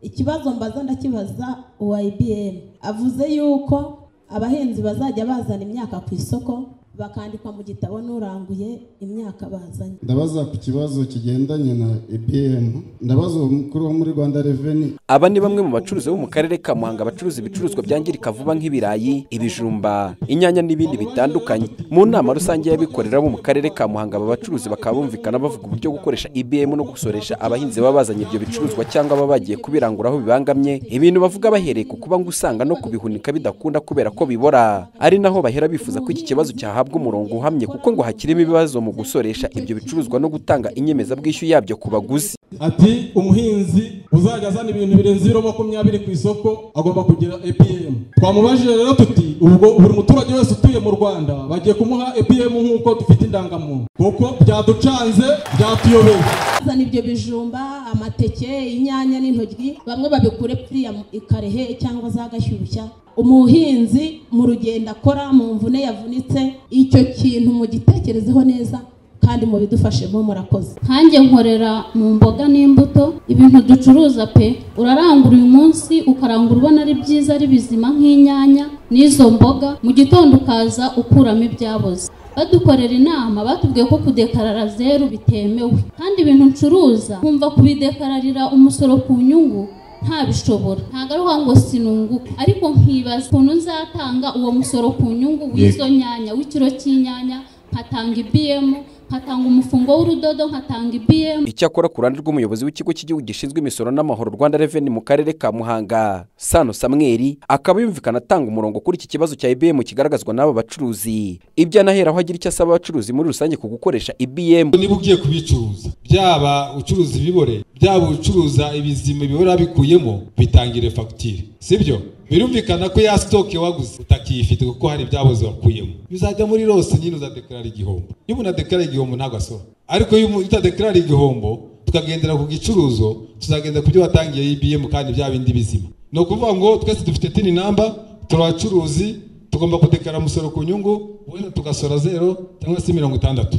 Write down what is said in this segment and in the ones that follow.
ikibazo mbaza ndakibaza uwa IBM avuze yuko abahinzi bazajya bazana imyaka ku isoko bakandikwa mu gitabo n'uranguye imyaka bazanye ndabaza ku kibazo kigendanye na EBM ndabaza uwo mukuru wo muri Rwanda Revenue aba ni bamwe mu bacuruzi bo mu karere ka muhanga bacuruza ibicuruzwa byangirika vuba nk'ibirayi ibijumba inyanya n'ibindi bitandukanye mu nama rusange y'abikorera bo mu karere ka muhanga aba bacuruzi bakaba bumvikana bavuga uburyo gukoresha ibm no gusoresha abahinzi baba bazanye ibyo bicuruzwa cyangwa baba bagiye kubirangura aho bibangamye ibintu bavuga bahereye ku kuba ngo usanga no kubihunika bidakunda kubera ko bibora ari naho bahera bifuza ko iki kibazo cyahabwa umurongo uhamye kuko ngo hakirimo ibibazo mu gusoresha ibyo bicuruzwa no gutanga inyemezabwishyu yabyo ku baguzi ati umuhinzi uzajya azana ibintu birenze ibiro makumyabiri ku isoko agomba kugira epm twamubajije rero tuti ubwo buri muturage wese utuye mu rwanda bagiye kumuha epm nk'uko dufite indangamuntu kuko byaducanze byatuyobeye bazana ibyo bijumba amateke inyanya n'intoryi bamwe babikure kuriya ikarehe cyangwa za gashyushya umuhinzi mu rugendo akora mu mvune yavunitse icyo kintu mugitekerezeho neza kandi mubidufashemo murakoze nkanjye nkorera mu mboga n'imbuto ibintu ducuruza pe urarangura uyu munsi ukarangura ubona ari byiza ari bizima nk'inyanya n'izo mboga mu gitondo ukaza ukuramo ibyaboze badukorera inama batubwiye ko kudekarara zeru bitemewe kandi ibintu ncuruza nkumva kubidekararira umusoro ku nyungu ntabishobora ntabwo ari ngo sinunguke ariko nkibaza ukuntu nzatanga uwo musoro ku nyungu w'izo nyanya w'ikiro cy'inyanya nkatanga ibiyemu nkatanga umufungo w'urudodo nkatanga ibiyemu icyakora ku ruhande rw'umuyobozi w'ikigo cy'igihugu gishinzwe imisoro n'amahoro rwanda reveni mu karere ka muhanga sano samweri akaba yumvikana atanga umurongo kuri iki kibazo cya ibm kigaragazwa n'aba bacuruzi ibyo anaheraho agira icyo asaba abacuruzi muri rusange ku gukoresha ibm niba ugiye kubicuruza byaba ucuruza ibibore byaba ucuruza ibizima bibora bikuyemo bitangire fagitire sibyo birumvikana ko ya sitoke waguze utakiyifite kuko hari ibyaboze wakuyemo bizajya muri rose nyine uzadekarara igihombo niba unadekarara igihombo ntabwo asora ariko iyo utadekarara igihombo tukagendera ku gicuruzo tuzagenda ku byo watangiye ibiyemu kandi bya bindi bizima ni ukuvuga ngo twese dufite tini namba turi abacuruzi tugomba kudekarara umusoro ku nyungu wenda tugasora zero cyangwa se mirongo itandatu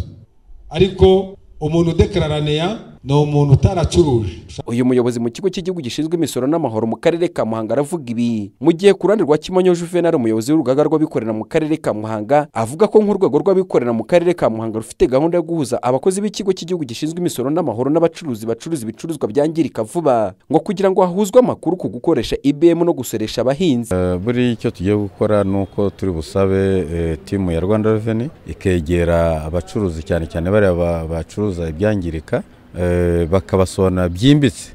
ariko umuntu udekararaneya ni umuntu utaracuruje uyu muyobozi mu kigo cy'igihugu gishinzwe imisoro n'amahoro mu karere ka muhanga aravuga ibi mu gihe ku ruhande rwa kimonyo juvenal umuyobozi w'urugaga rw'abikorera mu karere ka muhanga avuga ko nk'urwego rw'abikorera mu karere ka muhanga rufite gahunda yo guhuza abakozi b'ikigo cy'igihugu gishinzwe imisoro n'amahoro n'abacuruzi bacuruza ibicuruzwa byangirika vuba ngo kugira ngo hahuzwe amakuru ku gukoresha ibm no gusoresha abahinzi buri icyo tugiye gukora ni uko turi busabe timu ya rwanda reveni ikegera abacuruzi cyane cyane bariya bacuruza ibyangirika bakabasobanura byimbitse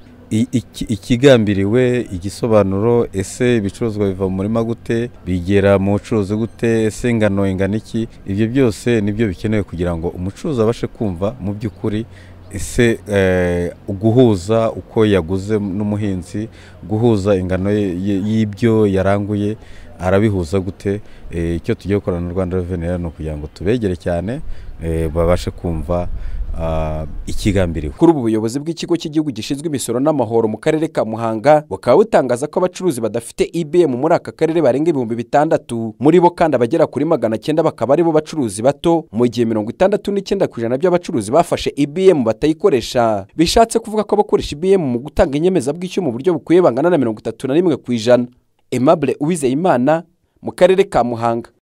ikigambiriwe igisobanuro ese ibicuruzwa biva mu murima gute bigera mu bucuruzi gute ese ingano ingana iki ibyo byose nibyo bikenewe kugira ngo umucuruzi abashe kumva mu by'ukuri ese guhuza uko yaguze n'umuhinzi guhuza ingano y'ibyo yaranguye arabihuza gute icyo tugiye gukorana na rwanda reveni ni ukugira ngo tubegere cyane babashe kumva ikigambiriwe kuri ubu buyobozi bw'ikigo cy'igihugu gishinzwe imisoro n'amahoro mu karere ka muhanga bukaba butangaza ko abacuruzi badafite ibm muri aka karere barenga ibihumbi bitandatu muri bo kandi abagera kuri magana cyenda bakaba aribo bacuruzi bato mu gihe mirongo itandatu n'icyenda ku ijana by'abacuruzi bafashe ibm batayikoresha bishatse kuvuga ko abakoresha ibm mu gutanga inyemezabwishyu mu buryo bukwiye bangana na mirongo itatu na rimwe ku ijana emabure uwizeyimana mu karere ka muhanga